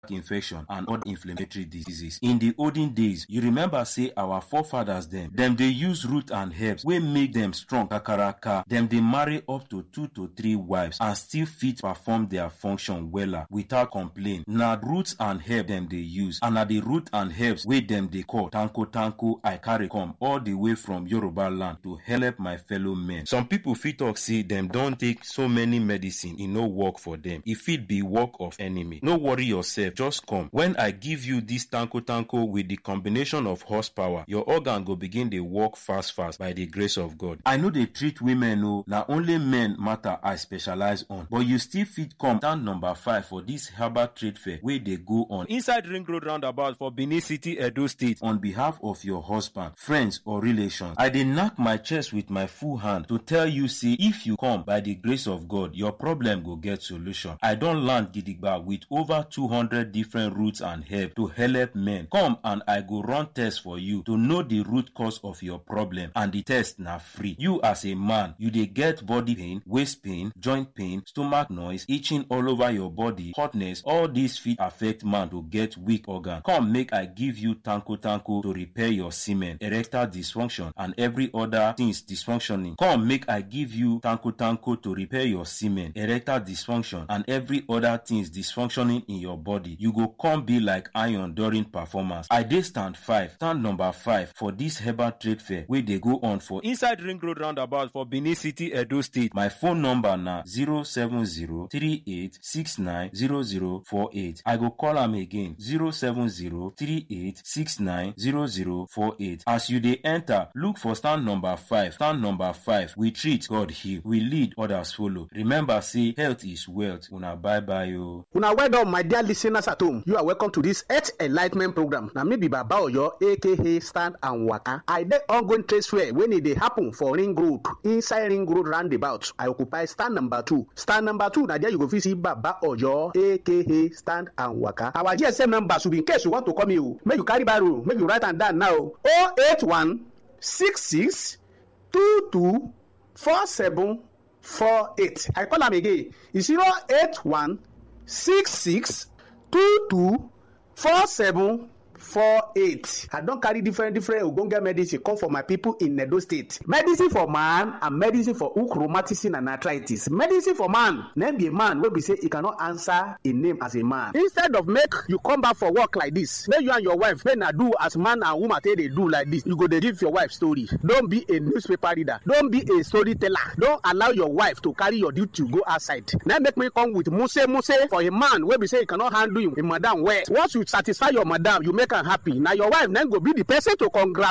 infection and other inflammatory diseases. In the olden days, you remember say our forefathers dem, dem dey use root and herbs wey make dem strong kakaraka. Dem dey marry up to two to three wives and still fit perform their function wella without complain. Na roots and herb dem dey use and na the root and herbs wey dem dey call tanko tanko I carry come all the way from Yoruba land to help my fellow men. Some people fit talk say dem don take so many medicine e no work for dem. E fit be work of enemy. No worry yourself just come when i give you this tanko tanko with the combination of horsepower your organ go begin dey work fast fast by the grace of god i no dey treat women o na only men matter i specialize on but you still fit come stand number five for this herbal trade fair wey dey go on inside ring road roundabout for benin city edo state on behalf of your husband friends or relations i dey knack my chest with my full hand to tell you say if you come by the grace of god your problem go get solution i don land gidigba with over two hundred different roots and herbs to help men. Come and I go run test for you to know the root cause of your problem and the test na free. You as a man, you dey get body pain, waist pain, joint pain, stomach noise, itching all over your body, hotness, all these fit affect man to get weak organ. Come make I give you tanko tanko to repair your semen, erectile dysfunction and every other things dysfunctioning. Come make I give you tanko tanko to repair your semen, erectile dysfunction and every other things dysfunctioning in your body. you go come be like iron during performance. I dey stand five, stand number five for this herbal trade fair wey dey go on for inside ring road roundabout for Benin City, Edo State. My phone number na zero seven zero three eight six nine zero zero four eight. I go call am again zero seven zero three eight six nine zero zero four eight. As you dey enter, look for stand number five. Stand number five. We treat, God heal. We lead, others follow. Remember say health is wealth. Una bye bye o. Una well done my dear listeners at home. You are welcome to this Earth Enlightenment program. Na me be Baba Oyo aka Stand and Waka. I dey ongoing trade fair when e dey happen for Ring Road inside Ring Road roundabout. I occupy stand number two. Stand number two na there you go fit see Baba Oyo aka Stand and Waka. Our GSM number should be in case you want to call me o. Make you carry biro, make you write am down now. 081 66 22 47 48. I call am again. It's 081 66 two two four seven four eight i don carry different different ogbonge medicine come for my people in edo state medicine for man and medicine for hook rheumatism and arthritis medicine for man name be a man wey be say e cannot answer a name as a man instead of make you come back for work like this make you and your wife make na do as man and woman take dey do like this you go dey give your wife story don be a newspaper reader don be a storyteller don allow your wife to carry your duty go outside na make me come with muse muse for a man wey be say e cannot handle him, him madam well once you satisfy your madam you make am happy na your wife na go be the person to congratulate